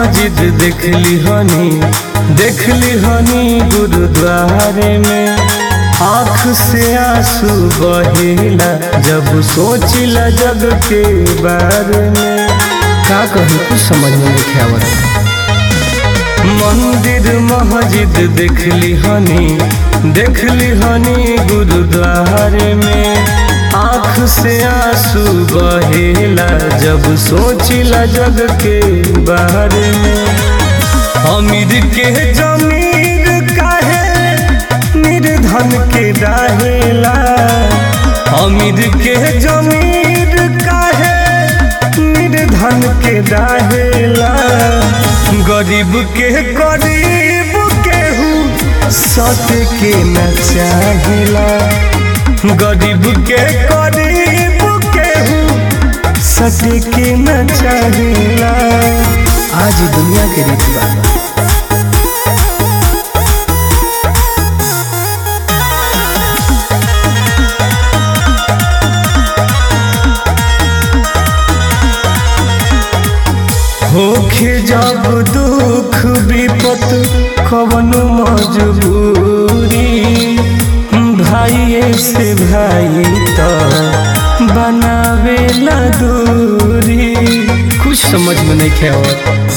मस्जिद देखली हनी देखली हनी गुरुद्वारे में आँख से आंसू बहेला जब सोचिला जग के बारे में का कही कुछ समझ में नहीं आवत मंदिर मस्जिद देखली हनी देखली हनी गुरुद्वारे में आँख से आंसू बहेला जब सोचिला जग के बारे में अमीर के जमीर काहे निर्धन के डाहेला अमीर के जमीर काहे निर्धन के डाहेला गरीब के गरीब केहू सत के न चाहेला गरीब के गरीब केहू सत के न चाहेला आज ही दुनिया के रीत बा होखे जब दुख विपत कवनो मजबूरी भाइये से भाई तो बनावेला दूरी कुछ समझ में नहीं आवत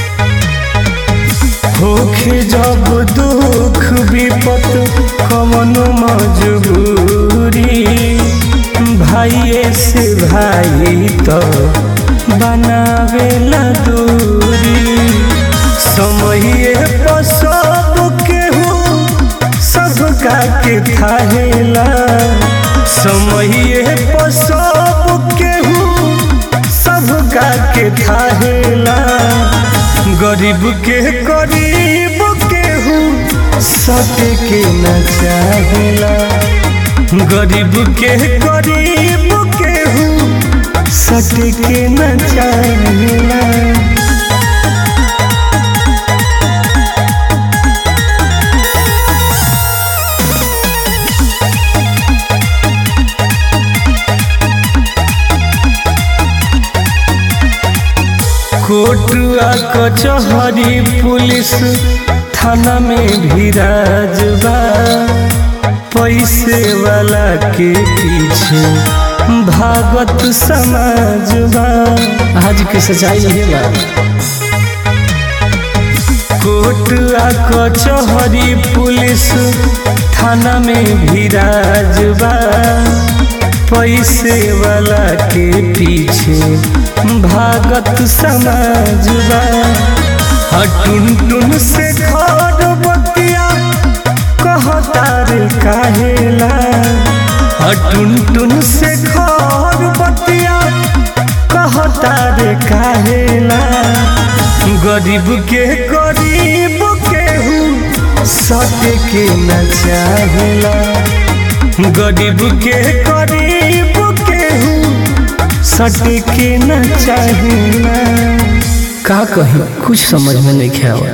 होखे जब दुख विपत कवनो मजबूरी भाइये से भाई तो बनावेला दूरी समये पर सब केहू सबका के थाहेला समये पर सब केहू सबका के थाहेला गरीब के गरीब केहू सत के न चाहेला गरीब के गरीब केहू सत के न चाहेला कोटुआ कचहरी पुलिस थाना में भी राजबा पैसे वाला के पीछे भागत समाजबा आज के सच्चाई यही बा कोटुआ कचहरी पुलिस थाना में भी राजबा पैसे वाला के पीछे भागत समाजबा हटुन टुन से घर बतिया कहता रे काहेला हटुन टुन से घर बतिया कहता रे काहेला गरीब के गरीब केहू सत के न चाहेला गरीब के गरीब केहू सट के न चाहेला का कही कुछ समझ में नहीं आवत